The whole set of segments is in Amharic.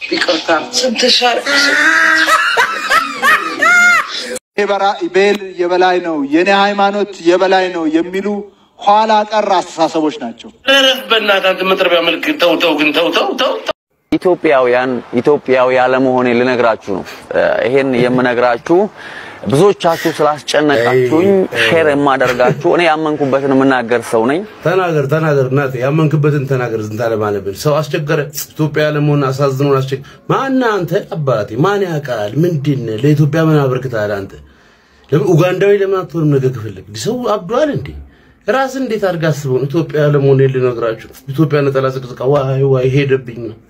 ይቅርታ ስንት ሻር ቤል የበላይ ነው፣ የኔ ሃይማኖት የበላይ ነው የሚሉ ኋላ ቀር አስተሳሰቦች ናቸው። ረፍ በእናትህ አንተ መጥረቢያ መልክ ተው ተው ግን ተው ተው ተው ኢትዮጵያውያን ኢትዮጵያዊ ያለመሆኔ ልነግራችሁ ነው። ይሄን የምነግራችሁ ብዙዎቻችሁ ስላስጨነቃችሁኝ ሼር የማደርጋችሁ እኔ ያመንኩበትን የምናገር ሰው ነኝ። ተናገር ተናገር፣ እናቴ ያመንክበትን ተናገር። ዝንታ ለማለብን ሰው አስቸገረ። ኢትዮጵያ ለመሆን አሳዝኖን አስቸገረ። ማን አንተ አባቴ? ማን ያውቃል? ምንድን ነህ? ለኢትዮጵያ ምን አበርክተሃል አንተ? ለምን ኡጋንዳዊ ለምን አትሆንም? ነገ ክፍልክ ሰው አብዷል እንዴ? ራስን እንዴት አድርገህ አስበው ነው ኢትዮጵያ ለመሆን ልነግራችሁ። ኢትዮጵያ ነጠላ ዝቅዝቃ ዋይ ዋይ ሄደብኝ ነው።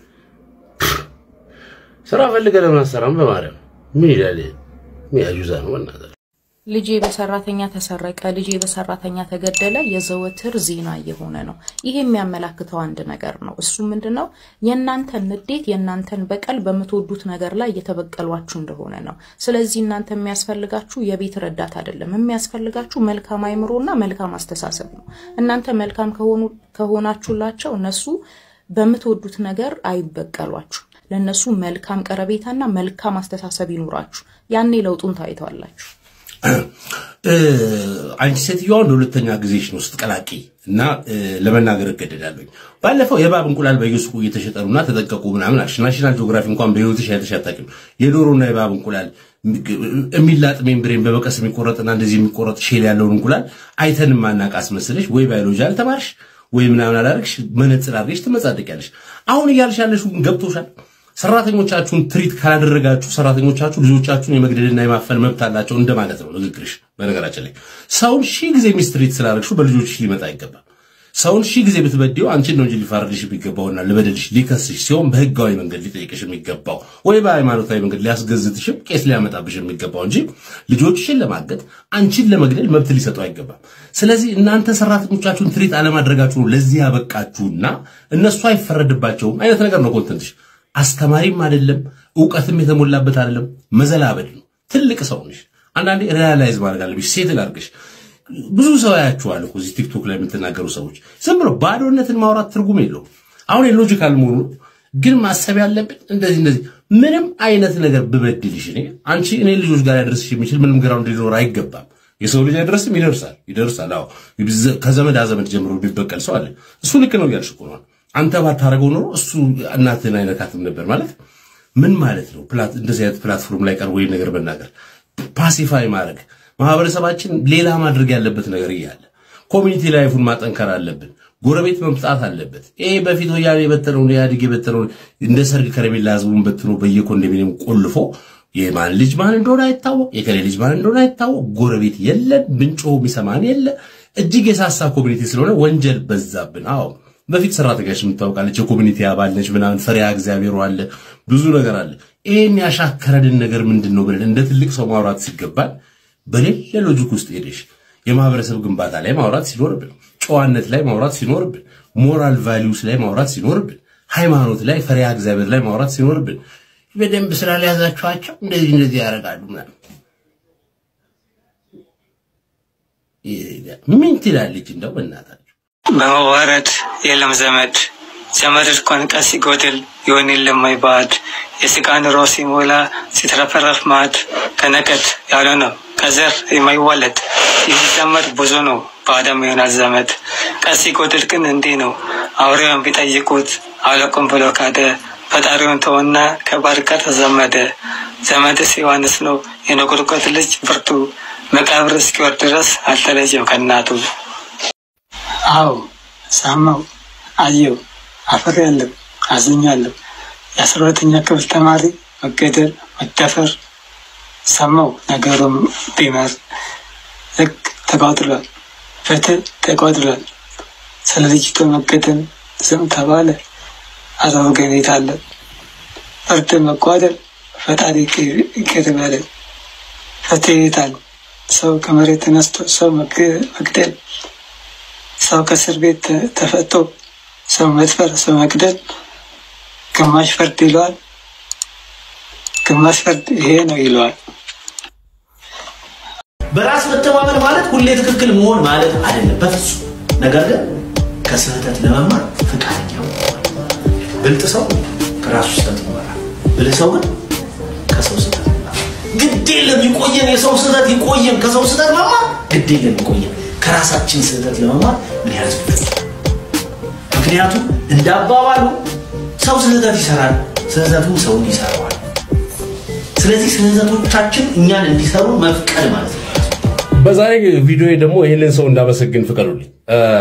ስራ ፈልገህ ለምን አሰራም? በማርያም ምን ይላል? ሚያጁዛ ነው በእናትህ ልጄ በሰራተኛ ተሰረቀ፣ ልጄ በሰራተኛ ተገደለ የዘወትር ዜና እየሆነ ነው። ይሄ የሚያመላክተው አንድ ነገር ነው። እሱ ምንድን ነው? የእናንተን ንዴት፣ የእናንተን በቀል በምትወዱት ነገር ላይ እየተበቀሏችሁ እንደሆነ ነው። ስለዚህ እናንተ የሚያስፈልጋችሁ የቤት ረዳት አይደለም። የሚያስፈልጋችሁ መልካም አይምሮና መልካም አስተሳሰብ ነው። እናንተ መልካም ከሆናችሁላቸው እነሱ በምትወዱት ነገር አይበቀሏችሁ። ለእነሱ መልካም ቀረቤታና መልካም አስተሳሰብ ይኑራችሁ። ያኔ ለውጡን ታይተዋላችሁ። አንቺ ሴትዮዋ ለሁለተኛ ጊዜሽ ነው ስትቀላቂ እና ለመናገር እገደዳለሁኝ። ባለፈው የእባብ እንቁላል በየሱቁ እየተሸጠ ነውና ተጠቀቁ ምናምን አልሽ። ናሽናል ጂኦግራፊ እንኳን በህይወትሽ አይተሽ አታውቂም። የዶሮና የእባብ እንቁላል የሚላጥ ሜምብሬን በመቀስ የሚቆረጥና እንደዚህ የሚቆረጥ ሼል ያለውን እንቁላል አይተን ማናቅ አስመስለሽ ወይ ባዮሎጂ አልተማርሽ ወይ ምናምን አላደረግሽ፣ መነጽር አድርገሽ ትመጻደቂያለሽ። አሁን እያልሽ ያለሽው ግን ገብቶሻል። ሰራተኞቻችሁን ትሪት ካላደረጋችሁ ሰራተኞቻችሁ ልጆቻችሁን የመግደልና የማፈን መብት አላቸው እንደማለት ነው ንግግርሽ። በነገራችን ላይ ሰውን ሺህ ጊዜ ሚስትሪት ስላደረግሽው በልጆችሽ ሊመጣ አይገባም። ሰውን ሺህ ጊዜ ብትበድው አንቺን ነው እንጂ ሊፋረድሽ የሚገባውና ልበደልሽ ሊከስሽ ሲሆን በህጋዊ መንገድ ሊጠይቅሽ የሚገባው ወይ በሃይማኖታዊ መንገድ ሊያስገዝትሽም ቄስ ሊያመጣብሽ የሚገባው እንጂ ልጆችሽን ለማገት አንቺን ለመግደል መብት ሊሰጠው አይገባም። ስለዚህ እናንተ ሰራተኞቻችሁን ትሪት አለማድረጋችሁ ነው ለዚህ ያበቃችሁና እነሱ አይፈረድባቸውም አይነት ነገር ነው ኮንተንትሽ። አስተማሪም አይደለም፣ እውቀትም የተሞላበት አይደለም። መዘላበድ ነው። ትልቅ ሰው ነሽ። አንዳንዴ ሪያላይዝ ማድረግ አለብሽ። ሴት ላድርግሽ። ብዙ ሰው ያያችኋል እኮ እዚህ ቲክቶክ ላይ የምትናገሩ ሰዎች ዝም ብሎ ባዶነትን ማውራት ትርጉም የለውም። አሁን የሎጂካል መሆኑ ግን ማሰብ ያለብን እንደዚህ እንደዚህ ምንም አይነት ነገር ብበድልሽ እኔ አንቺ እኔ ልጆች ጋር ያደርስሽ የሚችል ምንም ግራውንድ ሊኖር አይገባም። የሰው ልጅ አይደርስም፣ ይደርሳል፣ ይደርሳል። አዎ ከዘመድ አዘመድ ጀምሮ ቢበቀል ሰው አለ። እሱ ልክ ነው እያልሽ እኮ ነው። አንተ ባታረገው ኖሮ እሱ እናትህን አይነካትም ነበር ማለት ምን ማለት ነው? እንደዚህ አይነት ፕላትፎርም ላይ ቀርቦ ይህን ነገር መናገር ፓሲፋይ ማድረግ ማህበረሰባችን ሌላ ማድረግ ያለበት ነገር እያለ ኮሚኒቲ ላይፉን ማጠንከር አለብን። ጎረቤት መምጣት አለበት። ይሄ በፊት ወያኔ የበተነውን ኢህአዴግ የበተነውን እንደ ሰርግ ከረሜላ ህዝቡን በትኖ በየኮንዶሚኒየም ቆልፎ የማን ልጅ ማን እንደሆነ አይታወቅ፣ የከሌ ልጅ ማን እንደሆነ አይታወቅ። ጎረቤት የለን፣ ብንጮህ የሚሰማን የለ። እጅግ የሳሳ ኮሚኒቲ ስለሆነ ወንጀል በዛብን። አዎ በፊት ሰራተኛሽ የምታውቃለች፣ የኮሚኒቲ አባል ነች፣ ምናምን ፈሪያ እግዚአብሔሩ አለ፣ ብዙ ነገር አለ። ይህን ያሻከረድን ነገር ምንድን ነው ብለን እንደ ትልቅ ሰው ማውራት ሲገባል በሌለ ሎጂክ ውስጥ ሄደሽ የማህበረሰብ ግንባታ ላይ ማውራት ሲኖርብን፣ ጨዋነት ላይ ማውራት ሲኖርብን፣ ሞራል ቫሊዩስ ላይ ማውራት ሲኖርብን፣ ሃይማኖት ላይ ፈሪያ እግዚአብሔር ላይ ማውራት ሲኖርብን በደንብ ስላልያዛችኋቸው እንደዚህ እንደዚህ ያደርጋሉ ምናምን ምን ትላለች እንደው በእናታችሁ በመዋረድ የለም ዘመድ ዘመድ እርኮን ቀን ሲጎድል ይሆን የለም ባዕድ የስጋ ኑሮ ሲሞላ ሲትረፈረፍ ማዕድ ከነቀድ ያለ ነው ከዘር የማይዋለድ ይህ ዘመድ ብዙ ነው በአዳም ይሆናል ዘመድ ቀን ሲጎድል ግን እንዲህ ነው አውሬውን ቢጠይቁት አለቁም ብሎ ካደ ፈጣሪውን ተወና ከባድ ጋር ተዘመደ ዘመድስ ዮሐንስ ነው የነጎድጓድ ልጅ ብርቱ መቃብር እስኪወርድ ድረስ አልተለየም ከእናቱ አዎ ሳማው አየው አፈር ያለው አዝኛለሁ። የአስራ ሁለተኛ ክፍል ተማሪ መገደል፣ መደፈር ሰማው ነገሩም ቢመር ህግ ተቋጥሯል፣ ፍትህ ተቋጥሯል። ስለ ልጅቱ መገደል ዝም ተባለ። አረ ወገን የት አለ ፍርድ መጓደል? ፈጣሪ ይቅር በለን። ፍትህ የት አለ? ሰው ከመሬት ተነስቶ ሰው መግደል ሰው ከእስር ቤት ተፈቶ ሰው መድፈር፣ ሰው መግደል ግማሽ ፍርድ ይለዋል፣ ግማሽ ፍርድ ይሄ ነው ይለዋል። በራስ መተማመን ማለት ሁሌ ትክክል መሆን ማለት አይደለም በፍጹም። ነገር ግን ከስህተት ለመማር ፈቃደኛ መሆን። ብልጥ ሰው ከራሱ ስህተት ይማራል። ብልህ ሰው ግን ከሰው ስህተት ይማራል። ግድ የለም ይቆየን፣ የሰው ስህተት ይቆየን። ከሰው ስህተት መማር ግድ የለም ይቆየን። ከራሳችን ስህተት ለመማር ምን ያህል ዝግጁ ነን? ምክንያቱም እንደ አባባሉ ሰው ስህተት ይሰራል፣ ስህተቱ ሰውን ይሰራዋል። ስለዚህ ስህተቶቻችን እኛን እንዲሰሩ መፍቀድ ማለት ነው። በዛሬ ቪዲዮ ደግሞ ይህንን ሰው እንዳመሰግን ፍቀዱልኝ።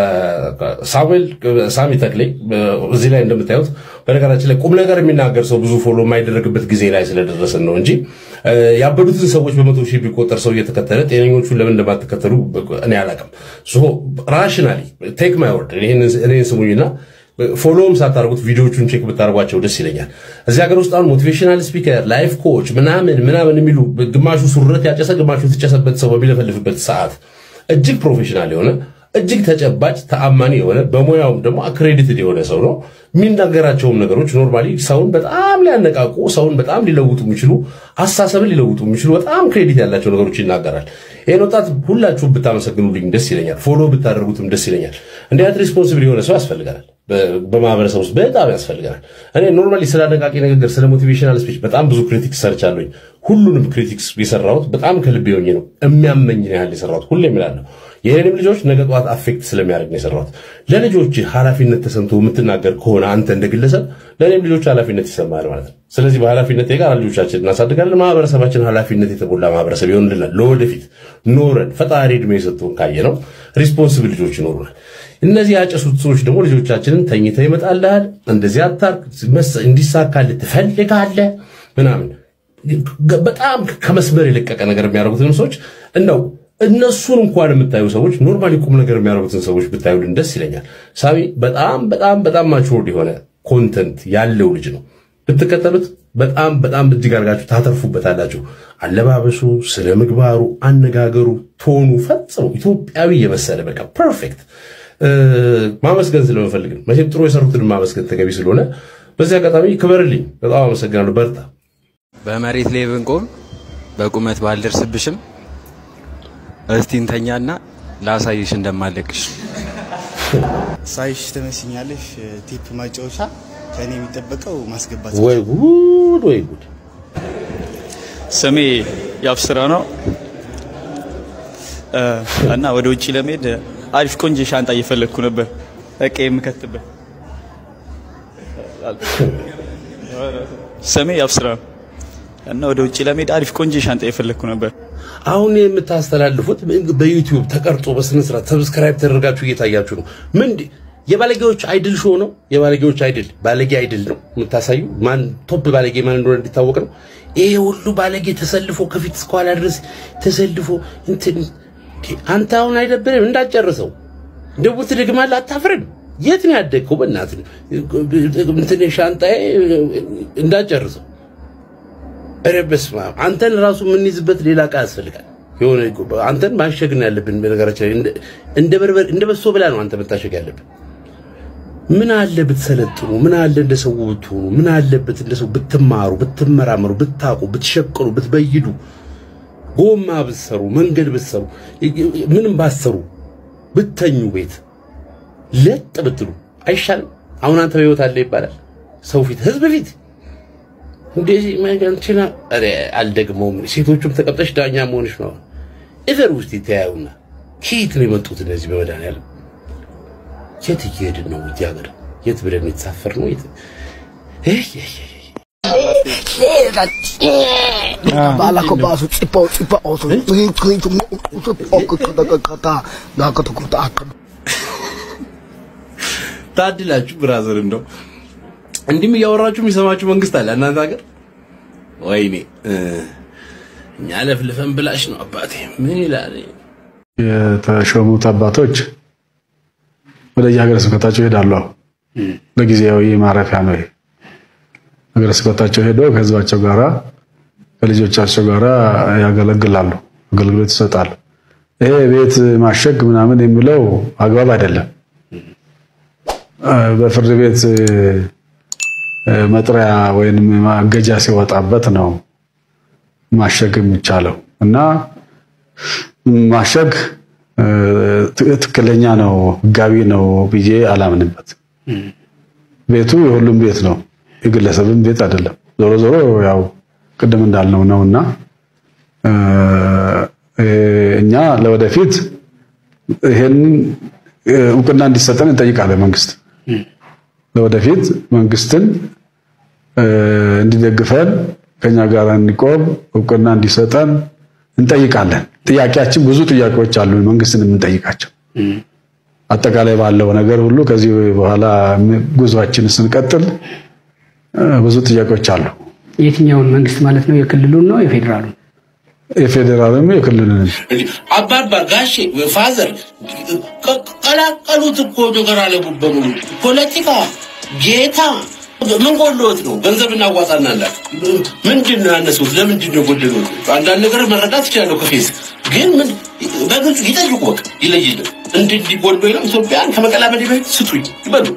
ሳሙኤል ሳሚ ተክሌ እዚህ ላይ እንደምታዩት በነገራችን ላይ ቁም ነገር የሚናገር ሰው ብዙ ፎሎ የማይደረግበት ጊዜ ላይ ስለደረስን ነው እንጂ ያበዱትን ሰዎች በመቶ ሺህ ቢቆጠር ሰው እየተከተለ ጤነኞቹን ለምን እንደማትከተሉ እኔ አላውቅም። ራሽናሊ ቴክ ማይ ወርድ እኔን ስሙኝና ፎሎውም ሳታደርጉት ቪዲዮቹን ቼክ ብታደርጓቸው ደስ ይለኛል። እዚህ ሀገር ውስጥ አሁን ሞቲቬሽናል ስፒከር፣ ላይፍ ኮች ምናምን ምናምን የሚሉ ግማሹ ሱረት ያጨሰ ግማሹ የተጨሰበት ሰው በሚለፈልፍበት ሰዓት እጅግ ፕሮፌሽናል የሆነ እጅግ ተጨባጭ ተአማኒ የሆነ በሙያውም ደግሞ አክሬዲትድ የሆነ ሰው ነው። የሚናገራቸውም ነገሮች ኖርማሊ ሰውን በጣም ሊያነቃቁ፣ ሰውን በጣም ሊለውጡ የሚችሉ አስተሳሰብን ሊለውጡ የሚችሉ በጣም ክሬዲት ያላቸው ነገሮች ይናገራል። ይህን ወጣት ሁላችሁም ብታመሰግኑልኝ ደስ ይለኛል። ፎሎ ብታደርጉትም ደስ ይለኛል። እንዲህ አይነት ሪስፖንሲብል የሆነ ሰው ያስፈልገናል። በማህበረሰብ ውስጥ በጣም ያስፈልገናል። እኔ ኖርማሊ ስለ አነቃቂ ንግግር፣ ስለ ሞቲቬሽናል ስፒች በጣም ብዙ ክሪቲክስ ሰርቻለሁኝ። ሁሉንም ክሪቲክስ የሰራሁት በጣም ከልቤ ሆኜ ነው። የሚያመኝን ያህል የሰራሁት ሁሌ እምላለሁ። የእኔንም ልጆች ነገ ጠዋት አፌክት ስለሚያደርግ ነው የሰራሁት። ለልጆች ኃላፊነት ተሰምቶ የምትናገር ከሆነ አንተ እንደ ግለሰብ ለእኔም ልጆች ኃላፊነት ይሰማል ማለት ነው። ስለዚህ በኃላፊነት የጋራ ልጆቻችን እናሳድጋለን። ማህበረሰባችን ኃላፊነት የተሞላ ማህበረሰብ ይሆንልናል። ለወደፊት ኖረን ፈጣሪ እድሜ የሰጡን ካየ ነው ሪስፖንስብል ልጆች ይኖሩናል። እነዚህ ያጨሱት ሰዎች ደግሞ ልጆቻችንን ተኝተው ይመጣልሃል፣ እንደዚህ አታርግ፣ እንዲሳካልህ ትፈልጋለህ ምናምን በጣም ከመስመር የለቀቀ ነገር የሚያደርጉትን ሰዎች እንደው እነሱን እንኳን የምታዩ ሰዎች ኖርማሊ ቁም ነገር የሚያደርጉትን ሰዎች ብታዩልን ደስ ይለኛል። ሳሚ በጣም በጣም በጣም ማቹርድ የሆነ ኮንተንት ያለው ልጅ ነው። ብትከተሉት በጣም በጣም እጅግ አድርጋችሁ ታተርፉበታላችሁ። አለባበሱ፣ ስነ ምግባሩ፣ አነጋገሩ፣ ቶኑ ፈጽሞ ኢትዮጵያዊ የመሰለ በቃ ፐርፌክት ማመስገን ስለምፈልግ ነው። መቼም ጥሩ የሰሩትን ማመስገን ተገቢ ስለሆነ በዚህ አጋጣሚ ክበርልኝ። በጣም አመሰግናለሁ። በርታ። በመሬት ላይ ብንቆም በቁመት ባልደርስብሽም እስቲ እንተኛና ላሳይሽ እንደማለቅሽ። ሳይሽ ትመስኛለሽ። ቴፕ ማጫወቻ ከእኔ የሚጠበቀው ማስገባት ወይ ጉድ ወይ ጉድ! ስሜ ያብስራ ነው እና ወደ ውጭ ለመሄድ አሪፍ ቆንጆ ሻንጣ እየፈለግኩ ነበር፣ እቃ የምከትበት። ስሜ ያብስራ ነው እና ወደ ውጭ ለመሄድ አሪፍ ቆንጆ ሻንጣ እየፈለግኩ ነበር። አሁን የምታስተላልፉት በዩቲዩብ ተቀርጾ በስነ ስርዓት ሰብስክራይብ ተደርጋችሁ እየታያችሁ ነው። ምን የባለጌዎች አይድል ሾው ነው? የባለጌዎች አይድል ባለጌ አይድል ነው የምታሳዩ። ማን ቶፕ ባለጌ ማን እንደሆነ እንዲታወቅ ነው። ይሄ ሁሉ ባለጌ ተሰልፎ ከፊት እስከኋላ ድረስ ተሰልፎ እንትን አንተ አሁን አይደብርም? እንዳጨርሰው ደቡ ትደግማለህ። አታፍርም? የት ነው ያደግከው? በእናትህ እንትን ሻንጣዬ እንዳጨርሰው ኧረ በስመ አብ አንተን ራሱ የምንይዝበት ሌላ ዕቃ ያስፈልጋል። የሆነ አንተን ማሸግ ነው ያለብን። በነገራችን ላይ እንደ በርበር እንደ በሶ ብላ ነው አንተ መታሸግ ያለብን። ምን አለ ብትሰለጥኑ፣ ምን አለ እንደ ሰው ብትሆኑ፣ ምን አለበት እንደ ሰው ብትማሩ፣ ብትመራመሩ፣ ብታውቁ፣ ብትሸቅሉ፣ ብትበይዱ፣ ጎማ ብትሰሩ፣ መንገድ ብትሰሩ፣ ምንም ባትሰሩ፣ ብተኙ ቤት ለጥ ብትሉ አይሻልም? አሁን አንተ በህይወት አለ ይባላል ሰው ፊት ህዝብ ፊት እንደዚህ ማንቺና አረ አልደግመውም። ሴቶቹም ተቀብጠሽ ዳኛ መሆንሽ ነው። እዘር ውስጥ ይተያዩና ከየት ነው የመጡት እነዚህ? በመድኃኒዓለም የት እየሄድን ነው? እዚህ ሀገር የት ብለን የተሳፈር ነው? የት ታድላችሁ ብራዘር እንደው እንዲህም እያወራችሁ የሚሰማችሁ መንግስት አለ እናንተ ሀገር። ወይኔ እኛ ለፍልፈን ብላሽ ነው አባቴ። ምን ይላል? የተሾሙት አባቶች ወደ የሀገረ ስብከታቸው ይሄዳሉ። ለጊዜያዊ ማረፊያ ነው ይሄ። ሀገረ ስብከታቸው ሄደው ከህዝባቸው ጋራ ከልጆቻቸው ጋራ ያገለግላሉ፣ አገልግሎት ይሰጣሉ። ይሄ ቤት ማሸግ ምናምን የሚለው አግባብ አይደለም። በፍርድ ቤት መጥሪያ ወይም ማገጃ ሲወጣበት ነው ማሸግ የሚቻለው እና ማሸግ ትክክለኛ ነው፣ ህጋዊ ነው ብዬ አላምንበት። ቤቱ የሁሉም ቤት ነው፣ የግለሰብም ቤት አይደለም። ዞሮ ዞሮ ያው ቅድም እንዳልነው ነውና እኛ ለወደፊት ይሄንን እውቅና እንዲሰጠን እንጠይቃለን። መንግስት ለወደፊት መንግስትን እንዲደግፈን ከኛ ጋር እንዲቆም እውቅና እንዲሰጠን እንጠይቃለን። ጥያቄያችን ብዙ ጥያቄዎች አሉ፣ መንግስትን የምንጠይቃቸው አጠቃላይ ባለው ነገር ሁሉ ከዚህ በኋላ ጉዟችን ስንቀጥል ብዙ ጥያቄዎች አሉ። የትኛውን መንግስት ማለት ነው? የክልሉን ነው የፌዴራሉን? የፌዴራልም የክልሉንም አባባ ጋሼ ፋዘር ቀላቀሉት እኮ ነገር አለ በሙሉ ፖለቲካ ጌታ ምን ጎሎት ነው? ገንዘብ እናዋጣና አላት። ምንድን ነው ያነሱት? ለምንድን ነው ጎደሉት? አንዳንድ ነገር መረዳት ይችላለሁ ከፌስ ግን ምን በግልጽ ይጠይቁ። በቃ ይለይልን። እንዲህ ጎሎ ነው ኢትዮጵያን ከመቀላበል በፊት ስጡኝ ይበሉ።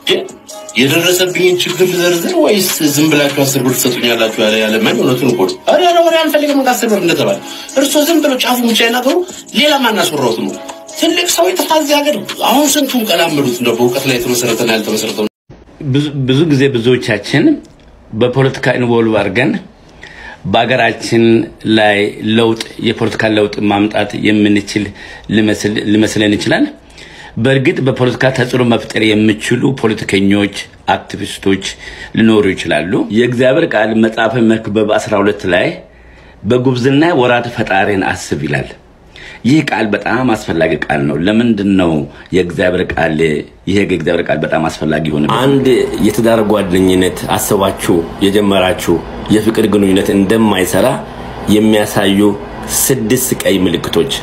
የደረሰብኝን ችግር ልዘርዝር ወይስ ዝም ብላችሁ አስር ብር ትሰጡኛላችሁ? ያለ ያለማኝ እውነቱን እኮ ነው። ኧረ ኧረ ወሬ አንፈልግም ከአስር ብር እንደተባለ እርሶ ዝም ብሎ ጫፉ ብቻ ይናገሩ። ሌላ ማናስወራውት ነው። ትልቅ ሰው የጠፋ እዚህ ሀገር አሁን ስንቱን ቀላመዱት ነው በእውቀት ላይ የተመሰረተና ያልተመሰረተው ብዙ ጊዜ ብዙዎቻችን በፖለቲካ ኢንቮልቭ አድርገን በሀገራችን ላይ ለውጥ የፖለቲካ ለውጥ ማምጣት የምንችል ሊመስለን ይችላል። በእርግጥ በፖለቲካ ተጽዕኖ መፍጠር የሚችሉ ፖለቲከኞች፣ አክቲቪስቶች ሊኖሩ ይችላሉ። የእግዚአብሔር ቃል መጽሐፈ መክብብ 12 ላይ በጉብዝና ወራት ፈጣሪን አስብ ይላል። ይህ ቃል በጣም አስፈላጊ ቃል ነው። ለምንድን ነው የእግዚአብሔር ቃል ይሄ የእግዚአብሔር ቃል በጣም አስፈላጊ ሆነ? አንድ የትዳር ጓደኝነት አስባችሁ የጀመራችሁ የፍቅር ግንኙነት እንደማይሰራ የሚያሳዩ ስድስት ቀይ ምልክቶች።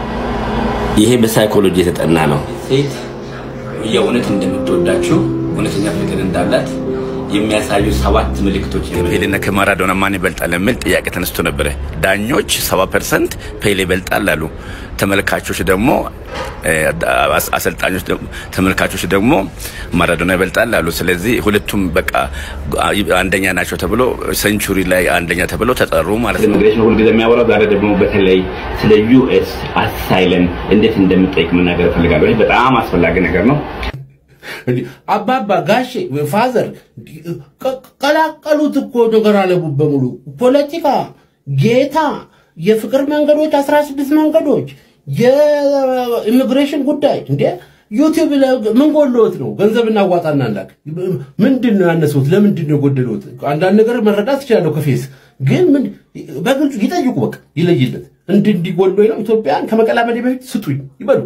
ይሄ በሳይኮሎጂ የተጠና ነው። ሴት የእውነት እንደምትወዳችሁ እውነተኛ ፍቅር እንዳላት የሚያሳዩ ሰባት ምልክቶች ፔሌና ከማራዶና ማን ይበልጣል የሚል ጥያቄ ተነስቶ ነበረ። ዳኞች ሰባ ፐርሰንት ፔሌ ይበልጣል አሉ። ተመልካቾች ደግሞ አሰልጣኞች ተመልካቾች ደግሞ ማራዶና ይበልጣል አሉ። ስለዚህ ሁለቱም በቃ አንደኛ ናቸው ተብሎ ሴንቹሪ ላይ አንደኛ ተብሎ ተጠሩ ማለት ነው። ኢሚግሬሽን ሁልጊዜ የሚያወራው ዛሬ ደግሞ በተለይ ስለ ዩኤስ አሳይለም እንዴት እንደምጠይቅ መናገር እፈልጋለሁ። ይህ በጣም አስፈላጊ ነገር ነው። አባባ ጋሼ ፋዘር ቀላቀሉት እኮ ነገር አለ በሙሉ ፖለቲካ ጌታ የፍቅር መንገዶች አስራ ስድስት መንገዶች የኢሚግሬሽን ጉዳይ እንዴ ዩቲዩብ ምን ጎሎት ነው? ገንዘብ እናዋጣና እንላክ። ምንድን ነው ያነሱት? ለምንድን ነው የጎደሉት? አንዳንድ ነገር መረዳት ይችላለሁ ከፌስ ግን ምን በግልጹ ይጠይቁ። በቃ ይለይለት። እንዲህ እንዲህ ጎሎኝ ነው ኢትዮጵያን ከመቀላመዴ በፊት ስጡኝ ይበሉ።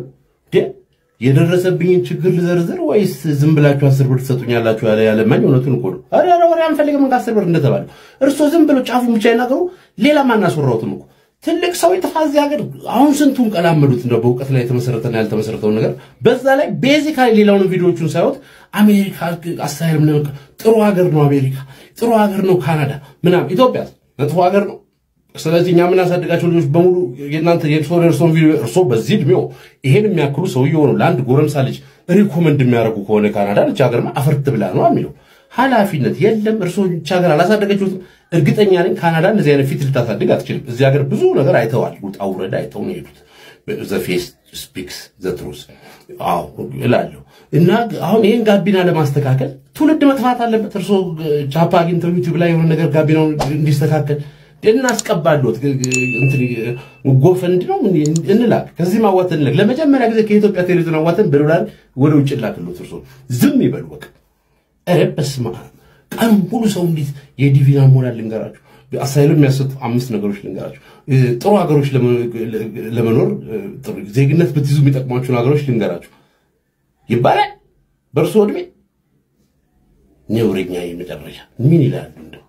የደረሰብኝን ችግር ልዘርዝር ወይስ ዝም ብላችሁ አስር ብር ትሰጡኛላችሁ? ያለ ያለማኝ እውነቱን እኮ ነው። ኧረ ኧረ ወሬ አንፈልግም ከአስር ብር እንደተባለ እርሶ ዝም ብሎ ጫፉን ብቻ ይናገሩ። ሌላ ማናስወራውትም እኮ ትልቅ ሰው የጠፋ እዚህ ሀገር አሁን ስንቱን ቀላመዱት ነው በእውቀት ላይ የተመሰረተና ያልተመሰረተውን ነገር። በዛ ላይ ቤዚካሊ ሌላውን ቪዲዮዎቹን ሳይወት አሜሪካ አሳይልም ነው ጥሩ ሀገር ነው አሜሪካ ጥሩ ሀገር ነው ካናዳ ምናምን፣ ኢትዮጵያ መጥፎ ሀገር ነው። ስለዚህ እኛ የምናሳድጋቸው ልጆች በሙሉ የእናንተ የእርሶን የእርሶን ቪዲዮ እርሶ በዚህ እድሜው ይሄን የሚያክሉ ሰውዬው ነው ለአንድ ጎረምሳ ልጅ ሪኮመንድ የሚያደርጉ ከሆነ ካናዳ ልጅ ሀገርማ አፈርት ብላ ነው የሚለው ኃላፊነት የለም። እርሶ ብቻ ሀገር አላሳደገችሁትም። እርግጠኛ ነኝ ካናዳ እንደዚህ አይነት ፊት ልታሳድግ አትችልም። እዚህ ሀገር ብዙ ነገር አይተዋል። ውጣ ውረድ አይተው ነው የሄዱት። ዘ ፌስ ስፒክስ ዘ ትሩዝ አዎ እላለሁ። እና አሁን ይህን ጋቢና ለማስተካከል ትውልድ መጥፋት አለበት። እርሶ ቻፓ አግኝተው ዩቲዩብ ላይ የሆነ ነገር ጋቢናውን እንዲስተካከል እናስቀባሉት ጎፈንድ ነው እንላክ። ከዚህ ማዋተን እንላክ። ለመጀመሪያ ጊዜ ከኢትዮጵያ ቴሌቪዥን አዋተን በዶላር ወደ ውጭ ላክሎት። እርሶ ዝም ይበሉ በቃ። ኧረ በስመ አብ ቀን ሙሉ ሰው እንዴት የዲቪና ሞራል ልንገራችሁ፣ አሳይሎ የሚያሰጡ አምስት ነገሮች ልንገራችሁ። ጥሩ ሀገሮች ለመኖር ዜግነት ብትይዙ የሚጠቅሟችሁን ሀገሮች ልንገራችሁ ይባላል። በእርሶ እድሜ ነውረኛ የመጨረሻ ምን ይላሉ? እንደው